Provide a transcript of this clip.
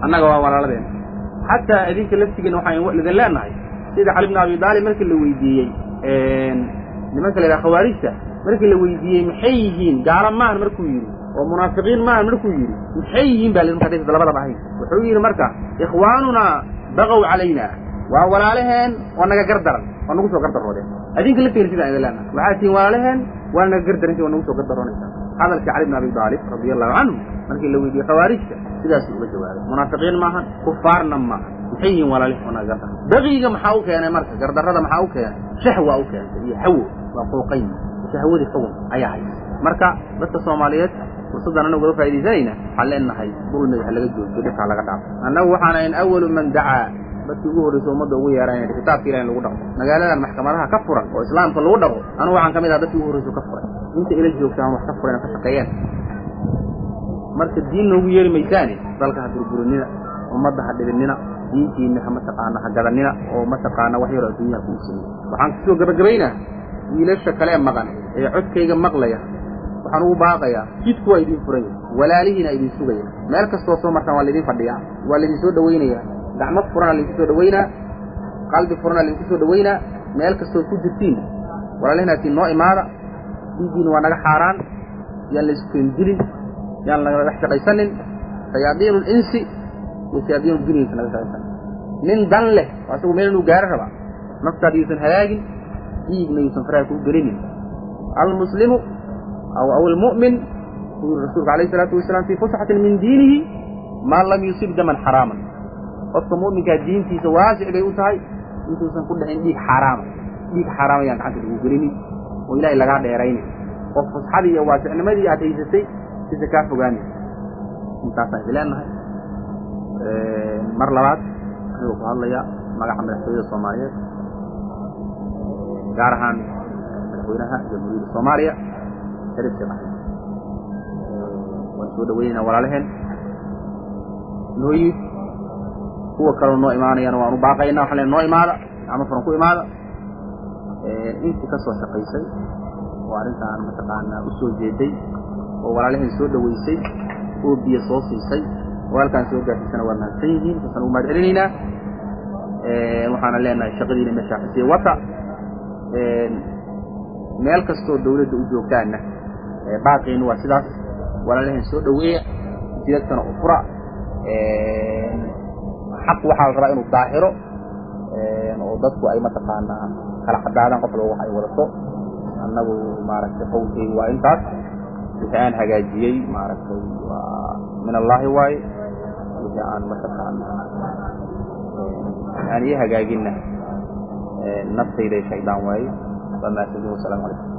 annaga waa walaaladeen xataa idinka laftigeena waxaan idin leenahay sida cali bn abi daalib markii la weydiiyey nimanka la yidhaha khawaarijta markii la weydiiyey maxay yihiin gaalo maahan markuu yidhi oo munaafiqiin maahan markuu yidhi maxay yihiin baa lidin marka labadaba ahayn wuxuu yidhi marka ikhwaanunaa baqow calayna waa walaalaheen oo naga gardaran oo nagu soo gardaroodeen adinka laftigeena sidaan idin leenahay waxaad tihiin walaalaheen waa naga gardaranti waa nagu soo gardaroonaysaa hadalkii cali bn abi daalib radia allahu canhu markii la weydiiyey khawaarijta sidaasuu uga jawaabay munaafiqiin maahan kufaarna maaha maxay yihiin walaalihi oo naga gardaran baqiga maxaa u keenay marka gardarrada maxaa u keenay shahwa u keentay iyo hawo waa fooqayn shahwadii xugun ayaa haysa marka dadka soomaaliyeed fursaddan anagu uga faaidaysanayna waxaan leenahay dulmiga ha laga joojiyo dhibkaa laga dhaafo annagu waxaan ahayn awalu man dacaa dadkii ugu horraysa ummadda ugu yeeranayna kitaabka ilahi in lagu dhaqmo magaaladan maxkamadaha ka furan oo islaamka lagu dhaqo anugu waxaan ka mid aha dadkii ugu horraysa ka furay inta ila joogtaan wax ka furan ka shaqeeyeen marka diin noogu yeeri maysaane dalka ha burburinina ummadda ha dhibinina diintiinna ha mataqaana ha gadanina oo mataqaana wax yaroo adduunyaha ku iibsanina waxaan kusoo gabagabaynaa wiilasha kalee maqan ee codkayga maqlaya waxaan ugu baaqayaa jidku waa idin furan yahay walaalihiina idin sugaya meel kastoo soo martaan waa laydin fadhiyaa waa laydin soo dhawaynayaa gacmo furana laydinku soo dhawaynaa qalbi furana laydinku soo dhawaynaa meel kastood ku jirtiin walaalihinaasiin noo imaada dhiiggiina waa naga xaaraan yaan laysku keendilin yaan laga dhex shaqaysanin shayaadiinu linsi iyo shayaadiinu dunyaysa naga shaqaysanin nin dan leh oo asagu meel inuu gaaro rabaa naftaada yuusan halaagin dhiigna yuusan faraha kuu gelinin almuslimu aw aw almu'min uu yuri rasuulku alayh isalaatu wasalaam fii fusxatin min diinihi maa lam yusib daman xaraaman qofka mu'minkaa diintiisa waasic bay u tahay intuusan ku dhicin dhiig xaaraama dhiig xaaraama yaan gacanta lagu gelinin oo ilaahay lagaa dheeraynin oo fusxadii iyo waasicnimadii aad haysatay sisa kaa fogaani intaasaan idi leenahay mar labaad anigoo ku hadlaya magaca madaxtooyada soomaaliyeed gaar ahaan madaxweynaha jamhuuriyadda soomaaliya sharif sheekh axmed waan soo dhawaynaynaa walaalaheen noo yimid kuwa kaloo noo imaanayana waan u baaqaynaa waxaan len noo imaada gacmo furan ku imaada intii ka soo shaqaysay oo arrintaan mataqaanaa u soo jeeday oo walaalaheen soo dhawaysay oo biyo soo siisay oo halkaan soo gaarsiisana waa mahadsan yihiin saasaan ugu mahad celinaynaa waxaana leenahay shaqadiina meeshaa kasii wata meel kastoo dawladda u joogtaanna baaqeenu waa sidaas walaalaheen soo dhaweeya jidadkana u fura xaq waxaa la rabaa inuu daahiro oo dadku ay mataqaanaa kala cadaadaan qof walba wax ay wadato annagu maaragtay qowlkaygu waa intaas wixii aan hagaajiyey maaragtay waa min allaahi waaye wixii aan mataqaanaa aan ii hagaaginna naftayday shaydaan waaye waa mahadsantihin wasalaamu calaykum